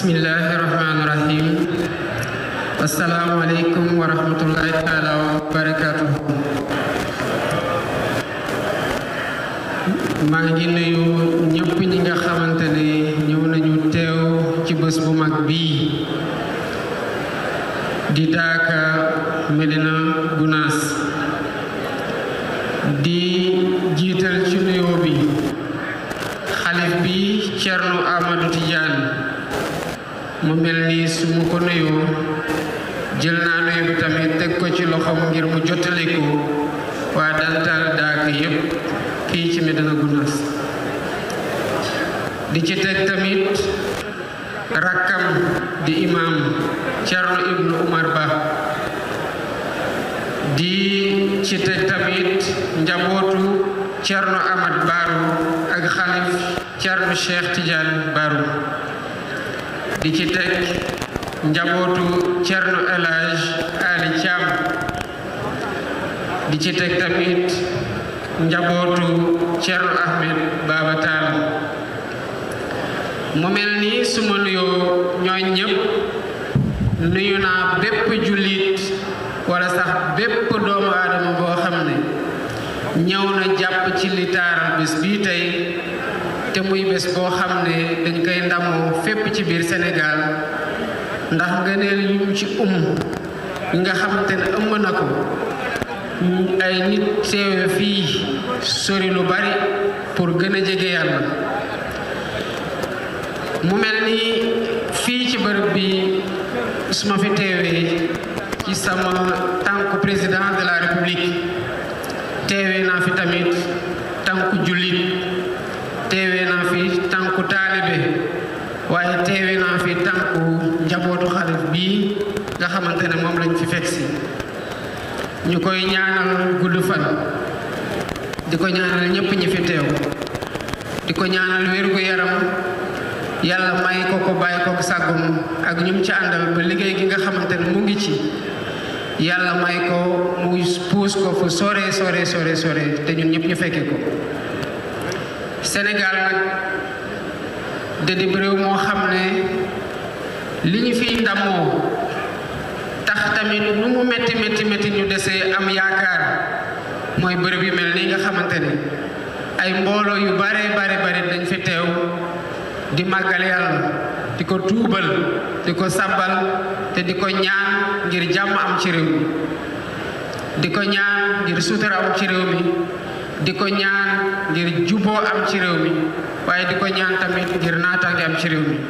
bismillahi rahmaani rahim asalaamualeykum wa rahmatullahi taala wa barakatuhu maa ngi nuyu ñëpp ñi nga xamante ne ñëw nañu teew ci bés bu mag bii di daaka Medina Gunaas di jiital ci nuyoo bi xalif bi Cerno Amadou Tidiane mu mel ni su mu ko nuyoo jël naa nuyu bi tamit teg ko ci loxoom ngir mu jottali ko waa dantal daaka yépp fii ci Medina Gunaas di ci teg tamit rakkam di imam Cerno Ibnu Umar Ba di ci teg tamit njabootu Cerno Amad Baaru ak xalif Cerno Cheikh Tidiane Baaru di ci teg njabootu Cerno El Hadj Ali Thiam di ci teg tamit njabootu Cerno Ahmed Baba Tall mu mel ni su ma nuyoo ñooñ ñëpp nuyu naa bépp jullit wala sax bépp doomu aadama boo xam ne ñëw na jàpp ci li taaral bés bii tey te muy bés boo xam ne dañ koy ndamoo fépp ci biir Sénégal ndax ngëneel yu mu ci um yi nga xamante ne ëmb na ko ay nit teewe fii sori lu bari pour gën a jege yàlla mu mel ni fii ci bërëb bi su ma fi teewee ci sama tànku président de la république teewee naa fi tamit tànku jullit teewee naa fi tànku taalibe waaye teewee naa fi tànku njabootu xalif bii nga xamante ne moom lañ fi fekk si ñu koy ñaanal gudd fan di ko ñaanal ñépp ñi fi teew di ko ñaanal wérgu yaram yàlla may ko ko bàyyi ko sàggum ak ñum ci àndal ba liggéey gi nga xamante ne mu ngi ci yàlla may ko mu puus ko fu sore sore sore sore te ñun ñëpp ñu fekke ko Sénégal nag da di réew moo xam ne li ñu fiy ndamoo tax tamit nu mu métti métti métti ñu desee am yaakaar mooy bërëb yu mel nii nga xamante ne ay mbooloo yu bare bare bare dañ fi teew di màggal yàlla di ko tuubal di ko sabbal te di ko ñaan ngir jàmm am ci réew mi di ko ñaan ngir sutura am ci réew mi di ko ñaan ngir juboo am ci réew mi waaye di ko ñaan tamit ngir naataange am ci réew mi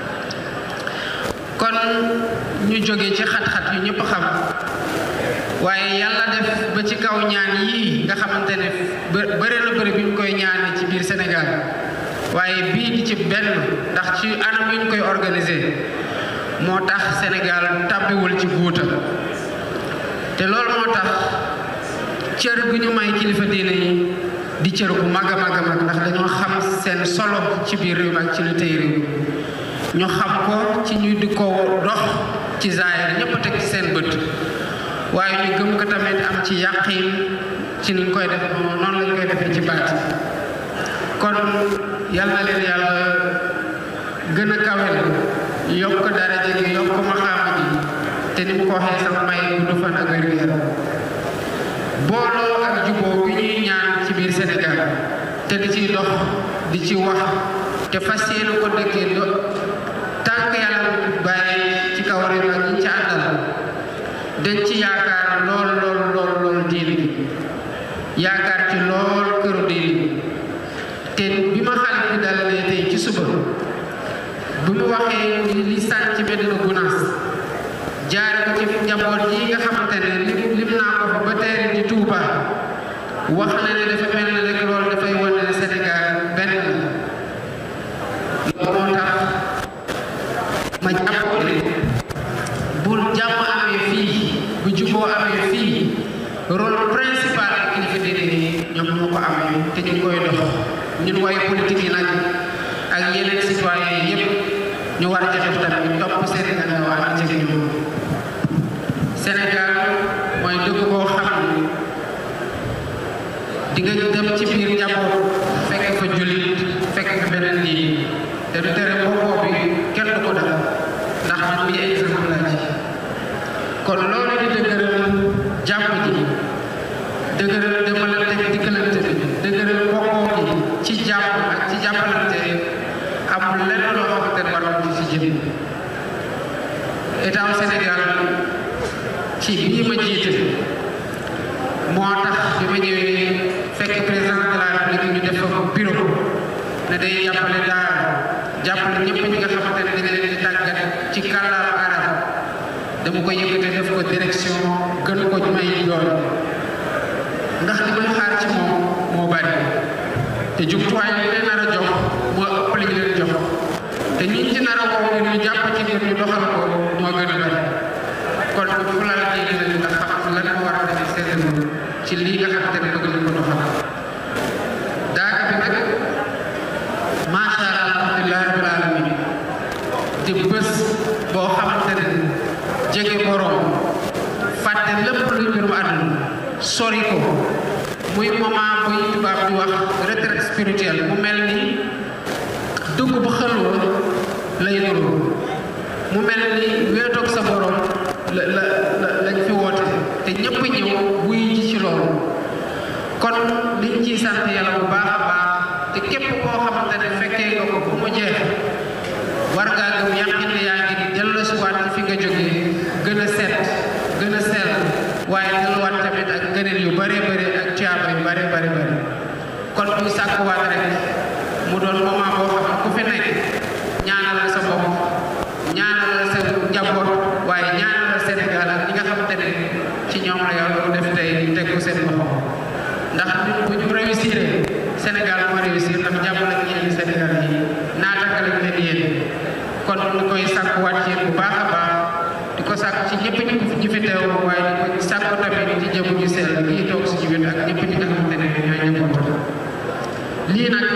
kon ñu jóge ci xat-xat yu ñëpp xam waaye yàlla def ba ci kaw ñaan yii nga xamante ne bëri na bëri bi ñu koy ñaane ci biir Sénégal waaye bii di ci benn ndax ci anam yu ñu koy organiser moo tax Sénégal tàbbiwul ci guuta te loolu moo tax cër gu ñu may kilifa diine yi di cër bu mag a mag a mag ndax dañoo xam seen solo ci biir réew mi ak ci lu tey réew ñu xam ko ci ñu di ko dox ci zaahir ñëpp a teg ci seen bët waaye ñu gëm ko tamit am ci yàqin ci niñ koy def noonu lañ koy defee ci baat kon yal na leen yàlla gën a kawel yokk daraja gi yokk maxaama gi te ni mu ko waxee sax may gudd fan ak wér yaram booloo ak juboo bi ñuy ñaan ci biir Sénégal te di ciy dox di ci wax te fas yéene ko dëkkee do tànk yàlla bàyyi ci kaw réew ak ñi ci àndal dañ ci yaakaar lool lool lool lool diine gi yaakaar ci lool këru diine te bi ma xalif bi dalalee tey ci suba bu mu waxee li sànc ci Medina Gunaas jaare ko ci njaboot yi nga xamante ne lim lim naa ko fa ba teeri di Tuuba wax na ne dafa mel ne rek loolu dafay wane ne Sénégal benn la loolu moo tax ma jàpp ne bu jàmm amee fii bu juboo amee fii rôle principal ak kilifa diine yi ñoom moo ko amee te ñu koy dox ñun waaye politique yi nag ak yeneen citoyen yépp ñu war a def tamit topp seen gannaaw ànd ci ñoom Sénégal mooy dëkk boo xam ne di nga dem ci biir njaboot fekk fa jullit fekk fa beneen lii te du tere booboo bi kenn du ko def kon loolu di dëgëral jàmm ji dëgëral demalante dikkalante bi dëgëral bokkoo gi ci jàmm ak ci jàppalante amul lenn loo xamante ne war nañ ci jëm état Sénégal ci bii ma jiite moo tax bi ma ñëwee fekk président de la république ñu def ko bureau ne day jàppale daara jàppale ñëpp ñi nga xamante ne dañ leen di tàggat ci kàllaama arab dama ko yëkkate def ko direction gën ko may yoon ndax li may xaar ci moom moo bari te jumtuwaay yi leen nar a jox moo ëpp li ñu leen jox te ñi ci nar a woo ngir ñu jàpp ci ngir ñu doxal ko moo gën a bari kon bu fulal ji leen nga xam lan moo war a def seen ci lii nga xamante ne bëgg nañ ko doxal daaka bi nag macha allah alhamdulilah rabbil alamin di bés boo xamante ne jege borom fàtte lépp luy mbirum àdduna sori ko muy moment buy tubaab di wax retraite spirituelle mu mel ni dugg bu xëlwa lay nuru mu mel ni weetoog sa borom la la la lañ fi woote te ñëpp ñëw buy ji ci loolu kon liñ ciy sant yàlla bu baax a baax te képp koo xamante ne fekkee nga ko bu mu jeex war ngaa gëm yàqin ne yaa ngi dellusiwaat ci fi nga jógee gën a set gën a sell waaye delluwaat tamit ak ngëneel yu bare bare ak tiyaaba yu bare bare bare kon buy sàkkuwaat rek mu doon moment boo xam ne ku fi nekk ñaanal sa bopp ñaanal sa njaboot waaye ñaanal Sénégal ak ñi nga xamante ne ci ñoom la yàlla def tey teg ko seen loxo ndax nit bu ñu réussir Sénégal moo réussir ndax jàmm lañ yéen Sénégal yi naataka lañ leen yéen kon ñu koy sàkkuwaat ci yéen bu baax a baax di ko sàkk ci ñëpp ñu ñu fi teew waaye di ko sàkku tamit ci jëmu ju sell yi toog suñu wet ak ñëpp ñi nga xamante ne ñooy njabootam lii nag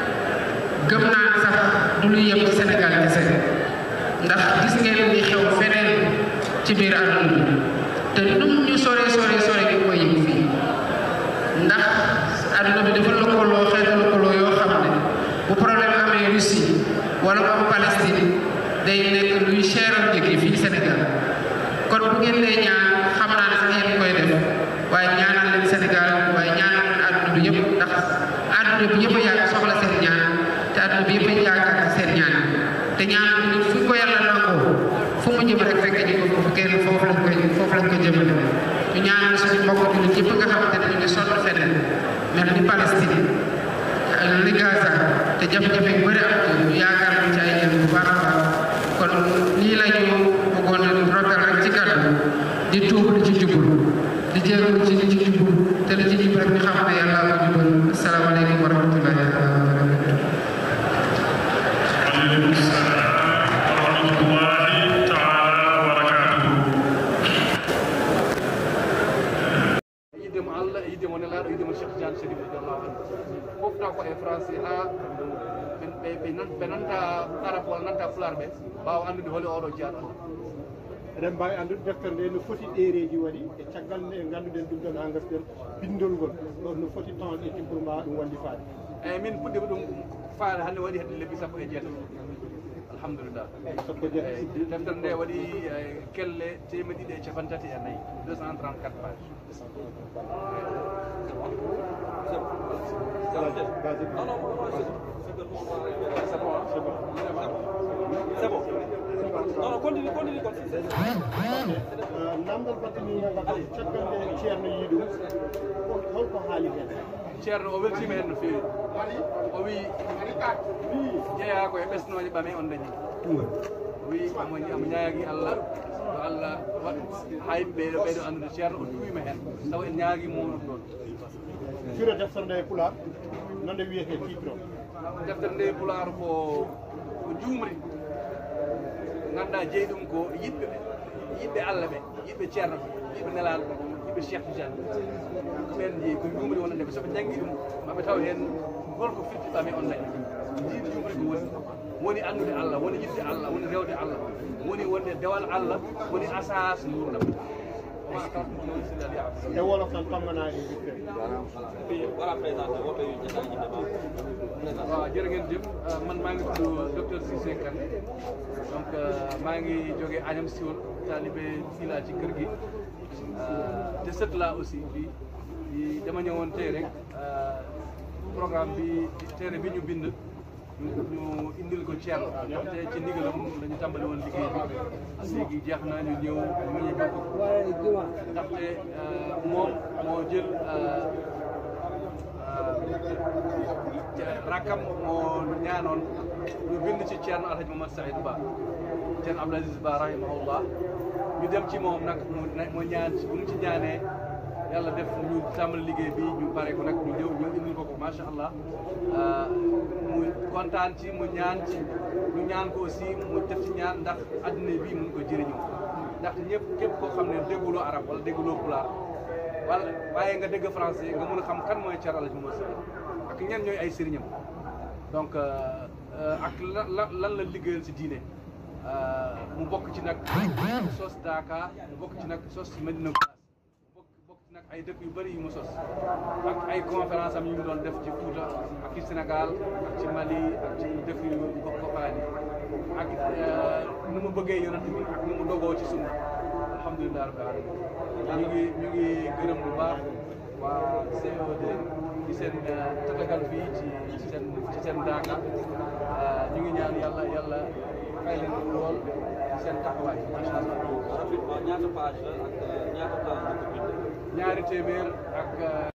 gëm naa sax du lu yem ci Sénégal kese ndax gis ngeen ni xew feneen ci biir àdduna bi te num ñu sore sore sore gi koy yëg fii ndax àdduna bi dafa lëkkaloo xeetu lëkkaloo yoo xam ne bu problème amee Russie wala mu am Palestine day nekk luy cheral njëg yi fii Sénégal kon bu ngeen dee ñaan xam naa ne sax yéen koy def waaye ñaanal leen Sénégal waaye ñaanal leen àdduna bi yëpp ndax àdduna bi yëpp a yàgg soxla seen ñaan te àdduna bi yëpp a yaakaar ci seen ñaan te ñaan bi fu ko yàlla nangoo fu mu jëm rek fekk ñu ko foofu kenn foofu lañ koy foofu lañ ko jëmale ñu ñaanal suñu mbokk jullit yëpp nga xamante ne ñu ngi sonn feneen mel ni Palestine li Gaza te jafe-jafe yu bëri am ci yaakaar nañ ci ay jëm bu baax a baax kon lii la ñu bëggoon a rotal rek ci kàddu di tuub li ci jubul di jéegul ci li ci jubul te li ci jub rek ñu xam ne yàlla ko jubal asalaamaaleykum wa rahmatullahi wa barakatuh waaleykum salaam wa rahmatullahi taala wa barakatuhu yiddemo allah e yiddemo nelaɗo yiddemo cheikh tidiane sérif radiallahu anhu fof taw ko e français ha ɓe ɓe ɓe nanta arabe walla nanta pular ɓe mbawa andude holi oɗo jeyaɗo allah eɗen mbawi andude deftere nde no foti ɗereji waɗi e caggal nde ganduɗen ɗum ɗon ha gasden bindol ngol ɗo no foti temps ɗetti pour mbawa ɗum wallifade eyyi min puɗɗima ɗum faade hannde waɗi hedde lebbi sappo e jeetati alhamdulillah sappo jeeɗa eyyi deftere nde waɗi eh, kelle temedde ɗiɗi e capan tati e nayyi 234 page c'est bon hein? namdal battani caggal nde ceerno yii ɗum holko haali hen ceerno o weltima hen no feewi o wi jeeya ko e ɓesnoje ɓame on dañi o wi omo omo ñaagui allah yo allah waɗ ha yimɓe ɓeɗo ɓeyɗo andude ceerno o duwima hen tawa en ñaagui moɗon ɗon firo deftere nde e pular nonde wiyete titre o deftere nde pulaar ko ko juumri ganduɗa jeeyi ɗum ko yiɗɓe ɓe yiɗɓe allah ɓe yiɗɓe ceerno ɓe yiɗɓe nelaɗo ɓe yiɗɓe cheikh tidiane ɓen jeeyi ko juumri wonande ɓe soɓe janggui ɗum maɓe taw hen holko firtiɓame on dañi jiiɗi juumri ko woni woni andude allah woni yiɗde allah woni rewde allah woni wonde dewal allah woni asas gurdam ma tasma'una illa liya'budu e wolof tan pammanaani witte Voilà, présenté woto yu jotaay ji débat. waaw jërë ngeen jëf man maa ngi tudd docteur Cissé Kane donc maa ngi jógee Agnam Siwol taalibe fii laa ci kër gi te sët laa aussi fii di dama ñëwoon tey rek programme bi téere bi ñu bind ñu ñu indil ko Thierno te ci ndigalam dañu tàmbali woon liggéey bi léegi jeex na ñu ñëw mu ñu ko ndaxte moom moo jël rakkam moo ñaanoon ñu bind ci Thierno Alhaji Mamad Saïd Ba Thierno Abdoul Aziz Ba rahimahullah ñu dem ci moom nag mu mu ñaan ci bu mu ci ñaanee yàlla def ñu tàmbali liggéey bi ñu pare ko nag ñu ñëw ñu indil ko ko macha allah mu kontaan ci mu ñaan ci ñu ñaan ko aussi mu def ci ñaan ndax adduna bi mun ko jëriñoo ndaxte ñëpp képp koo xam ne dégguloo arab wala dégguloo pulaar wala waaye nga dégg français nga mën a xam kan mooy Thierno Alhaji Mamad Saïd ak ñan ñooy ay sëriñam donc ak lan lan la liggéeyal si diine mu bokk ci nag sos Daaka mu bokk ci nag sos Medina Gounass bokk bokk ci nag ay dëkk yu bëri yu mu sos ak ay conférence am yu mu doon def ci Fouta ak ci Sénégal ak ci Mali ak ci dëkk yu gox goxaan yi ak nu mu bëggee yonent bi ak nu mu dogoo ci sunna alhamdulilah rabbil alamin ñu ngi ñu ngi gërëm bu baax waa COD ci seen tatagal fii ci ci seen ci seen daaka ñu ngi ñaan yàlla yàlla fay leen lool ci seen taxawaay macha allah. Rapidement, ñaata page la ak ñaata temps nga ko bind? ñaari téeméer ak.